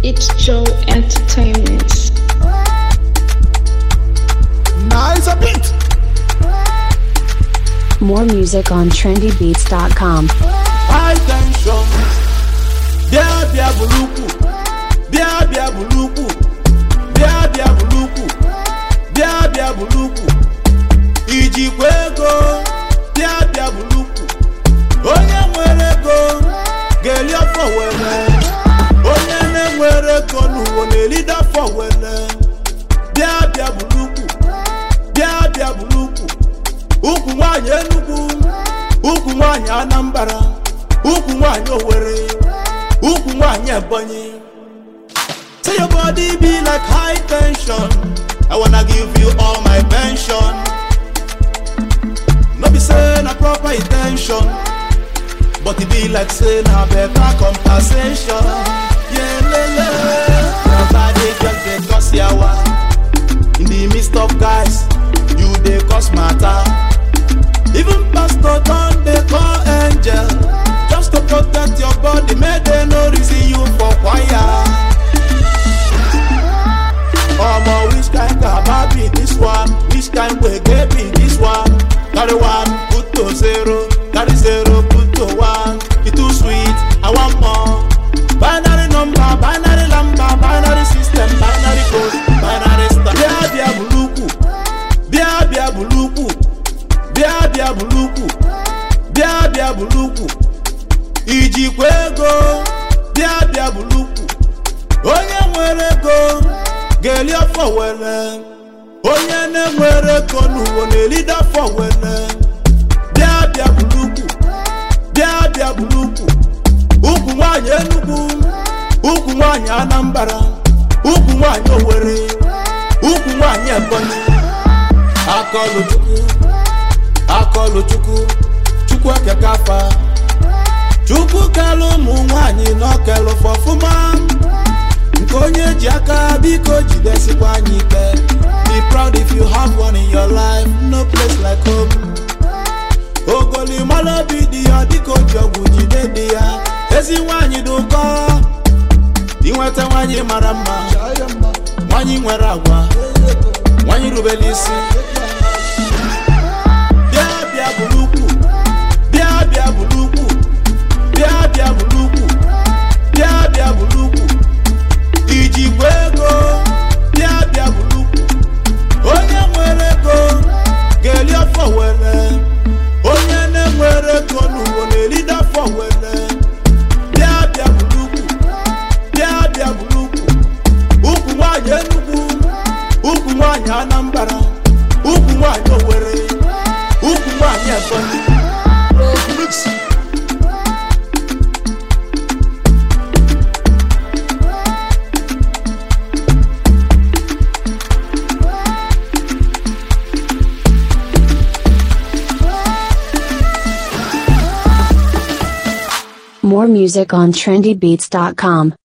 It's Joe Entertainment. Nice a bit. More music on trendybeats.com. High tension. Bịa bịa buluku. Bịa bịa buluku. Bịa bịa buluku. Bịa bịa buluku. Ijikwa ego. Bịa bịa buluku. Onye nwere ego ga-eli afọ were. Onye na-enwere ego n'ụwa na-eride afọ were. Bịa bịa buluku. Bịa bịa buluku. Ukwu nwaanyị Enugu. Ukwu nwaanyị Anambra. Ukwu nwaanyị Owerri. Ukwu nwaanyị Ebonyi. Say your body be like high tension. I wanna give you all my pension. No be say na proper intention, but it be like say na better compensation. Yeah, lele. Your body just dey cause yawa. In the midst of guys, you dey cause matter. Even pastor don dey call angel just to protect your body make dem no reason you for choir. Omo which kind kaba be this one? Which kind gbege be this one? Carry one put to zero, carry zero put to one. E too sweet, I want more. Binary number, binary number, binary system, binary code, binary star. Bia bia buluku, bia bia buluku, bia bia buluku, bia bia buluku. Ijikwa ego, bia bia buluku. Onye nwere ego ga-eli afọ were. Onye na-enwere ego n'ụwa na-eride afọ were. Bịa bịa buluku, bịa bịa buluku. Ukwu nwaanyị Enugu, ukwu nwaanyị Anambra, ukwu nwaanyị Owerri, ukwu nwaanyị Ebonyi. Akọlụ Chukwu, akọlụ Chukwu, Chukwu ekeka afa. Chukwu kelụ ụmụ nwaanyị n'ọkelụ fọfụma. nke onye ji aka biko jidesikwa anyị ike be proud if you have one in your life no place like home ogolimalụ obi dị ya dịka oji ọgwụ jide dị ya ezi nwanyị dị ụkọ inweta nwanyị mara mma nwanyị nwere agwa nwanyị rubere isi bịa bịa bụrụ ukwu bịa bịa bụrụ ukwu bịa bịa bụrụ ukwu bịa bịa bụrụ ukwu ijikwa ego bịa bịa buluku onye nwere ego ga-eli afọ were onye na-enwere ego n'ụwa na-eride afọ were bịa bịa buluku bịa bịa buluku ukwu nwaanyị Enugu ukwu nwaanyị Anambra ukwu nwaanyị Owerri ukwu nwaanyị Ebonyi More music on trendybeats.com.